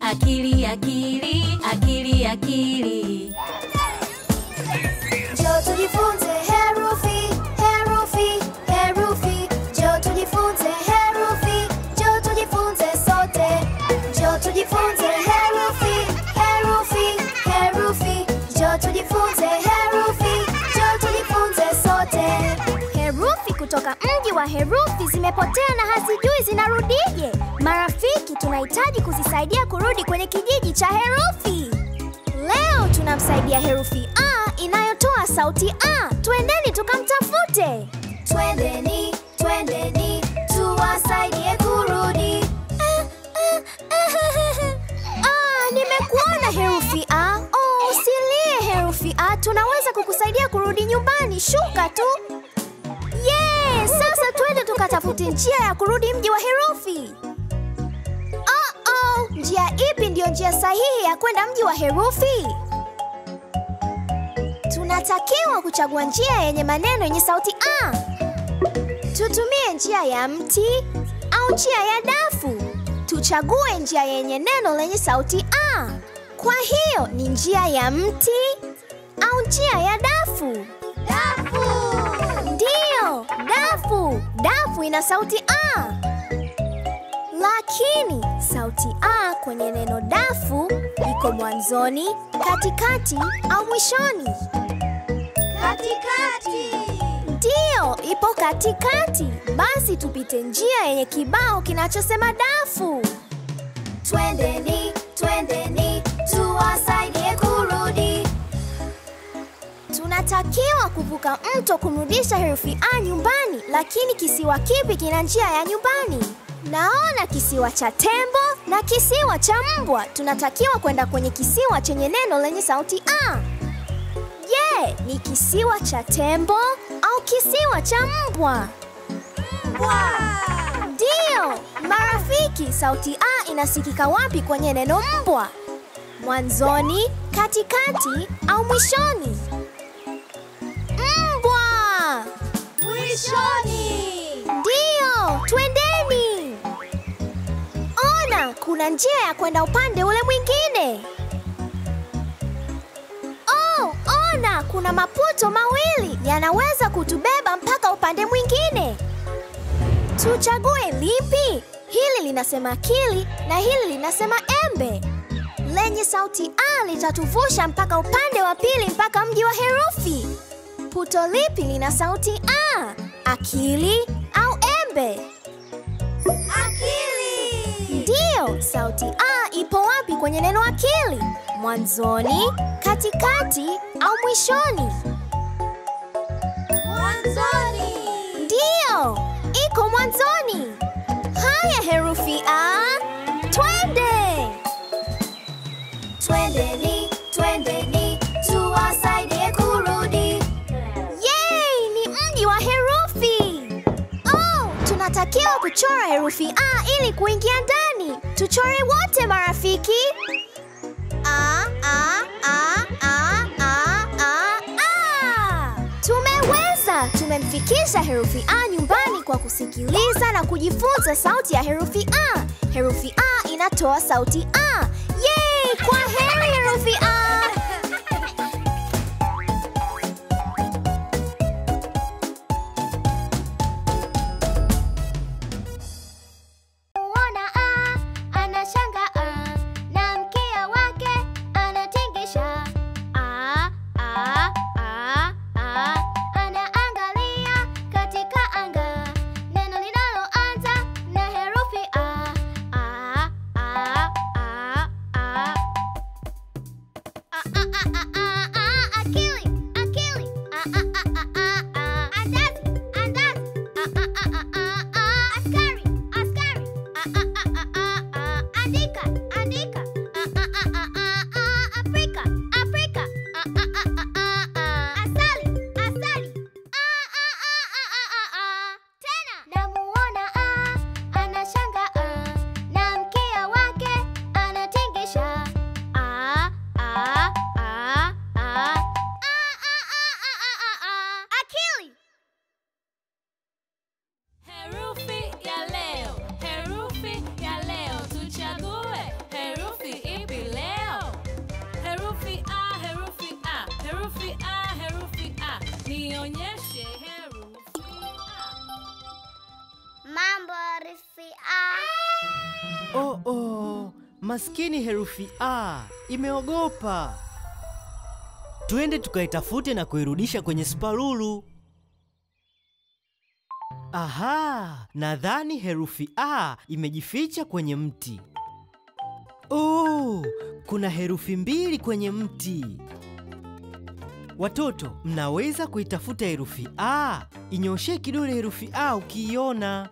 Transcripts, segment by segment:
akili akili akili akili Njoo tujifunze herufi, herufi, herufi. Njoo tujifunze herufi, njoo tujifunze sote. Njoo tujifunze herufi, herufi, herufi. Njoo tujifunze herufi, njoo tujifunze sote. Herufi kutoka mji wa herufi zimepotea na hazijui zinarudije. Marafiki, tunahitaji kuzisaidia kurudi kwenye kijiji cha herufi. Leo tunamsaidia herufi A inayotoa sauti A. Twendeni tukamtafute. Twendeni, twendeni, tuwasaidie kurudi. Ah, nimekuona herufi A. Oh, usilie herufi A, tunaweza kukusaidia kurudi nyumbani. Shuka tu. Yes, sasa twende tukatafute njia ya kurudi mji wa herufi. Oh, oh, njia ipi ndiyo njia sahihi ya kwenda mji wa herufi? Tunatakiwa kuchagua njia yenye maneno yenye sauti A. Tutumie njia ya mti au njia ya dafu. Tuchague njia yenye neno lenye sauti A. Kwa hiyo ni njia ya mti au njia ya dafu? Dafu! Ndiyo, dafu. Dafu ina sauti A. Lakini sauti A kwenye neno dafu iko mwanzoni, katikati au mwishoni? Katikati. Ndiyo, ipo katikati. Basi tupite njia yenye kibao kinachosema dafu. Twendeni, twendeni, tuwasaidie kurudi. Tunatakiwa kuvuka mto kumrudisha herufi A nyumbani, lakini kisiwa kipi kina njia ya nyumbani? Naona kisiwa cha tembo na kisiwa cha mbwa. Tunatakiwa kwenda kwenye kisiwa chenye neno lenye sauti A. Je, ni kisiwa cha tembo au kisiwa cha mbwa? Mbwa. Ndiyo, marafiki, sauti A inasikika wapi kwenye neno mbwa? Mwanzoni, katikati au mwishoni? Mbwa! Mwishoni. Ndiyo, twendeni. Ona, kuna njia ya kwenda upande ule mwingine. Oh, ona, kuna maputo mawili yanaweza kutubeba mpaka upande mwingine. Tuchague lipi? Hili linasema akili na hili linasema embe. Lenye sauti A litatuvusha mpaka upande wa pili mpaka mji wa herufi. Puto lipi lina sauti A? Akili au embe? Akili. Ndiyo, sauti A ipo wapi kwenye neno akili? Mwanzoni, katikati au mwishoni? Mwanzoni. Ndiyo, iko mwanzoni. Haya herufi A, twende. Twendeni, twendeni, tuwasaidie kurudi. Yay, ni mji wa herufi. Oh, tunatakiwa kuchora herufi A ili kuingia ndani. Tuchore wote marafiki. A, A, A, A, A, A, A. Tumeweza! Tumemfikisha herufi A nyumbani kwa kusikiliza na kujifunza sauti ya herufi A. Herufi A inatoa sauti A. Yay! Kwa heri herufi A. Uona A, anashangaa na mkia wake anatingisha. A, A, A, A, anaangalia katika anga neno linaloanza na herufi A. A, A, A, A. A, maskini herufi A imeogopa. Twende tukaitafute na kuirudisha kwenye spalulu. Aha, nadhani herufi A imejificha kwenye mti. Oh, kuna herufi mbili kwenye mti. Watoto, mnaweza kuitafuta herufi A. Inyoshe kidole herufi A ukiiona.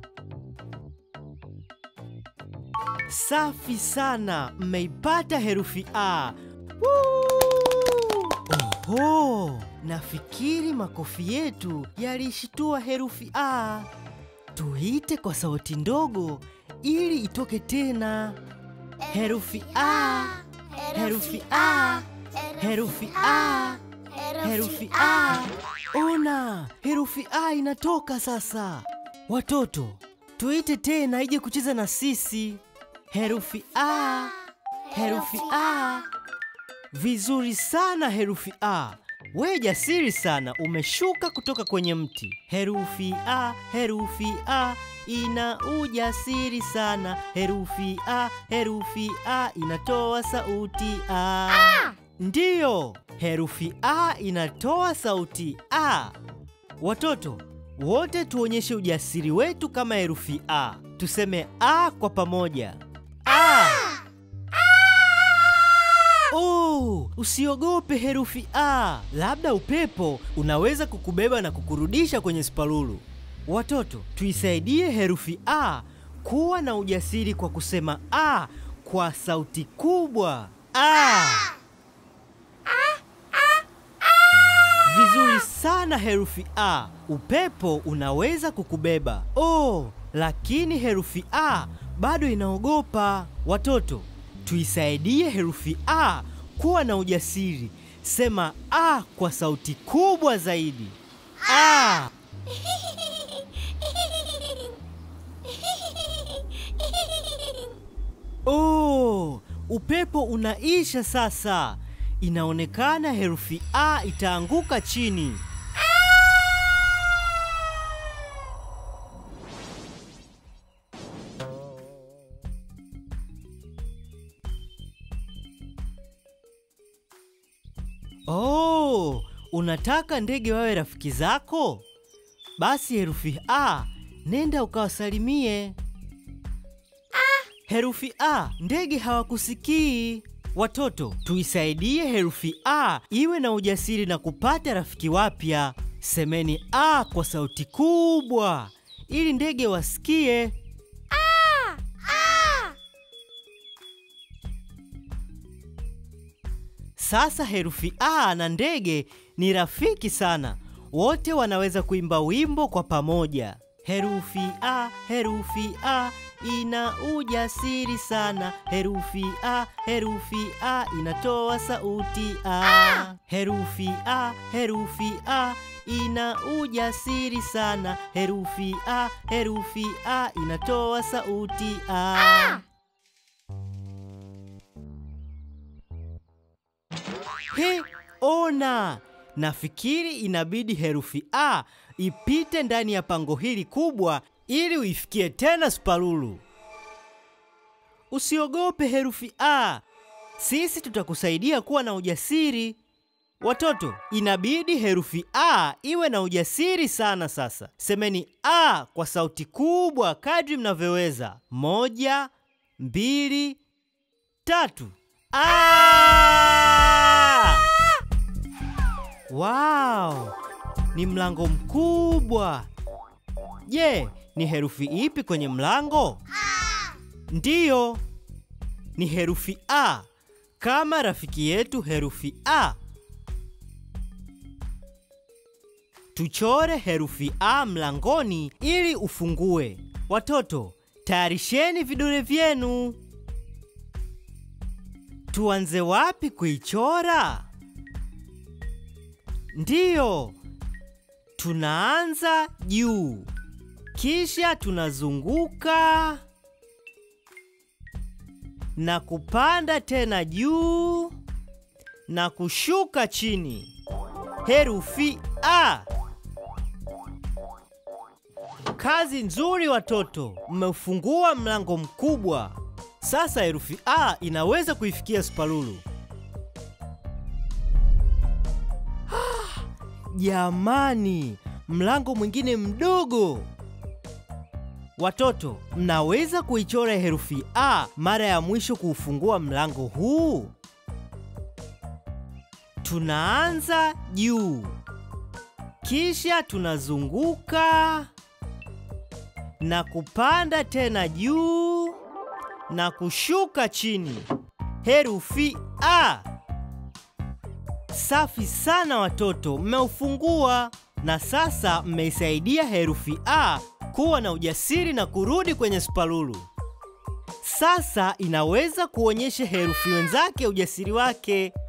Safi sana, mmeipata herufi A. Woo! Oho, nafikiri makofi yetu yaliishitua herufi A. Tuite kwa sauti ndogo ili itoke tena. Herufi A, herufi A, herufi A, herufi A. Ona, herufi A inatoka sasa. Watoto, tuite tena ije kucheza na sisi. Herufi A, herufi A. Vizuri sana herufi A. We jasiri sana, umeshuka kutoka kwenye mti. Herufi A, herufi A ina ujasiri sana. Herufi A, herufi A inatoa sauti A. Ndiyo, herufi A inatoa sauti A. Watoto wote tuonyeshe ujasiri wetu kama herufi A. Tuseme A kwa pamoja. A. Oh, usiogope herufi A. Labda upepo unaweza kukubeba na kukurudisha kwenye spalulu. Watoto, tuisaidie herufi A kuwa na ujasiri kwa kusema A kwa sauti kubwa. A. Vizuri sana herufi A. Upepo unaweza kukubeba. Oh, lakini herufi A bado inaogopa. Watoto, tuisaidie herufi A kuwa na ujasiri. Sema A kwa sauti kubwa zaidi. A. Oh, upepo unaisha sasa. Inaonekana herufi A itaanguka chini. Oh, unataka ndege wawe rafiki zako? Basi herufi A, nenda ukawasalimie. Herufi A, ndege hawakusikii. Watoto, tuisaidie herufi A iwe na ujasiri na kupata rafiki wapya. Semeni A kwa sauti kubwa ili ndege wasikie. Sasa herufi A na ndege ni rafiki sana. Wote wanaweza kuimba wimbo kwa pamoja. Herufi A, herufi A ina ujasiri sana. Herufi A, herufi A inatoa sauti A. Herufi A, herufi A ina ujasiri sana. Herufi A, herufi A inatoa sauti A. He, ona! Nafikiri inabidi herufi A ipite ndani ya pango hili kubwa ili uifikie tena spalulu. Usiogope herufi A, sisi tutakusaidia kuwa na ujasiri. Watoto, inabidi herufi A iwe na ujasiri sana sasa. Semeni A kwa sauti kubwa kadri mnavyoweza. Moja, mbili, tatu. A! Wow! Ni mlango mkubwa. Je, ni herufi ipi kwenye mlango? Ndiyo, ni herufi A, kama rafiki yetu herufi A. Tuchore herufi A mlangoni ili ufungue. Watoto, tayarisheni vidole vyenu. Tuanze wapi kuichora? Ndiyo, tunaanza juu, kisha tunazunguka na kupanda tena juu na kushuka chini. Herufi A. Kazi nzuri watoto, mmeufungua mlango mkubwa. Sasa herufi A inaweza kuifikia spalulu. Jamani, mlango mwingine mdogo. Watoto, mnaweza kuichora herufi A mara ya mwisho kuufungua mlango huu? Tunaanza juu, kisha tunazunguka na kupanda tena juu na kushuka chini. Herufi A. Safi sana watoto, mmeufungua na sasa mmeisaidia herufi A kuwa na ujasiri na kurudi kwenye spalulu. Sasa inaweza kuonyesha herufi wenzake ujasiri wake.